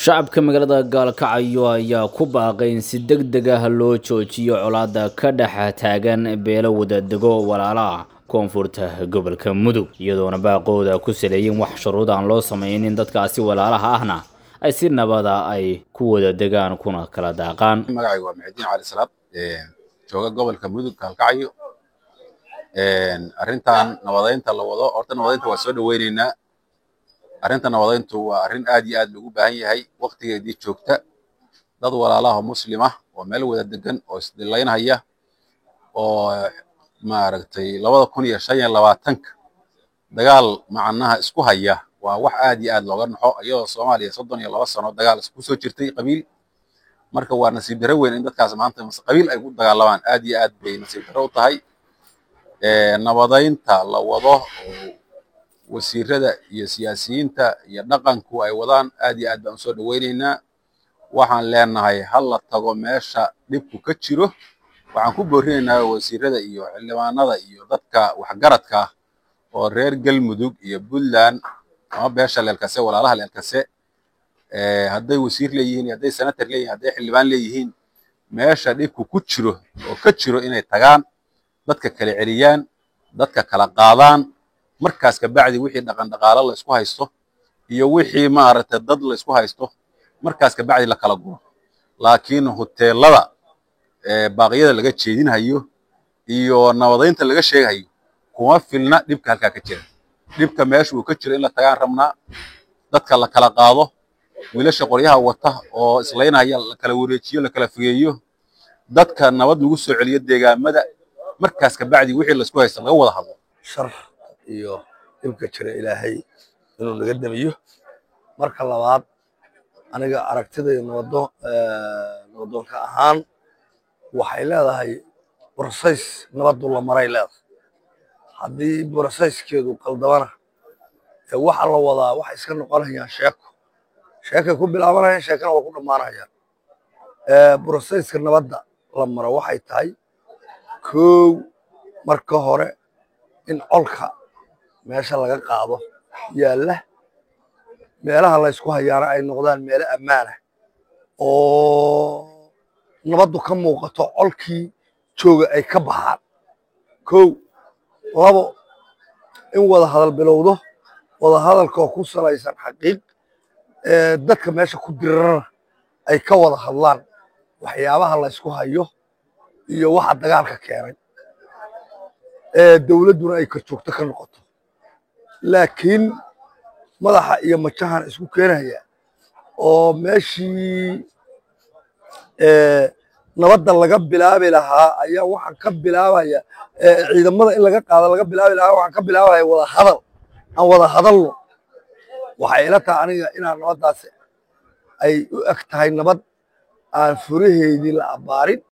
shacabka magaalada gaalkacyo ayaa ku baaqay in si deg deg ah loo joojiyo colaada ka dhex taagan beelo wadadego walaalaha koonfurta gobolka mudug iyadoona baaqooda ku saleeyin wax shuruud aan loo samaynin dadkaasi walaalaha ahna ay si nabada ay ku wada degaan kuna kala daaqaan magacayga waa maxudiin cali salaad jooga gobolka mudug gaalkacyo arrintan nabadaynta la wado horta nabadaynta waa soo dhaweyneynaa arrinta nabadayntu waa arrin aad iyo aad loogu baahan yahay waktigeedii joogta dad walaalaha muslima oo meel wada degan oo isdilaynhaya oo maaragtay labada kun iyo shan iyo labaatanka dagaal macnaha isku haya waa wax aad iyo aad looga naxo iyadoo soomaaliya soddon iyo laba sano dagaal isku soo jirtay qabiil marka waa nasiib darro weyn in dadkaas maanta qabiil ay ku dagaalamaan aad iyo aad bay nasiib darro u tahay nabadaynta la wado oo wasiirada iyo siyaasiyiinta iyo dhaqanku ay wadaan aad iyo aad baan usoo dhaweyneynaa waxaan leenahay ha la tago meesha dhibku ka jiro waxaan ku boorinaynaa wasiirada iyo xildhibaanada iyo dadka waxgaradka ah oo reer galmudug iyo puntland ama beesha leelkase walaalaha leelkase hadday wasiir leeyihiin hadday senator leeyihin hadday xildhibaan leeyihiin meesha dhibku ku jiro oo ka jiro inay tagaan dadka kala celiyaan dadka kala qaadaan markaas kabacdi wixii dhaqan dhaqaalo la isku haysto iyo wixii maaragtay dad la isku haysto markaas kabacdi la kala guro laakiin hoteelada baaqyada laga jeedinhayo iyo nabadaynta laga sheegahayo kuma filna dhibka halkaa ka jira dhibka meesha uu ka jiro in la tagaan rabnaa dadka la kala qaado wiilasha qoryaha wata oo islaynaya la kala wareejiyo la kala fogeeyo dadka nabad lagu soo celiyo deegaamada markaas kabacdi wixii laisku haysto laga wada hadlo shar iyo dhibka jira ilaahay inuu naga damiyo marka labaad aniga aragtidayda nabado nabadoonka ahaan waxay leedahay brosays nabadu la maray leedahay haddii brosayskeedu qaldamana waxa la wadaa waxay iska noqonayaan sheeko sheekay ku bilaabanayaan sheekana waa ku dhammaanayaan brosayska nabadda la maro waxay tahay kow marka hore in colka meesha laga qaado yaalla meelaha la ysku hayaana ay noqdaan meelo ammaana oo nabaddu ka muuqato colkii jooga ay ka baxaan kow labo in wada hadal bilowdo wada hadalkoo ku salaysan xaqiiq dadka meesha ku dirarana ay ka wada hadlaan waxyaabaha la ysku hayo iyo waxa dagaalka keenay dowladduna ay ka joogto ka noqoto laakiin madaxa iyo majahan isku keenaya oo meeshii nabadda laga bilaabi lahaa ayaa waxaan ka bilaabaya ciidamada in laga qaado laga bilaabi lahaa waxaan ka bilaabaya wada hadal aan wada hadalno waxay ila tahay aniga inaan nabaddaasi ay u eg tahay nabad aan furaheedii la abbaarin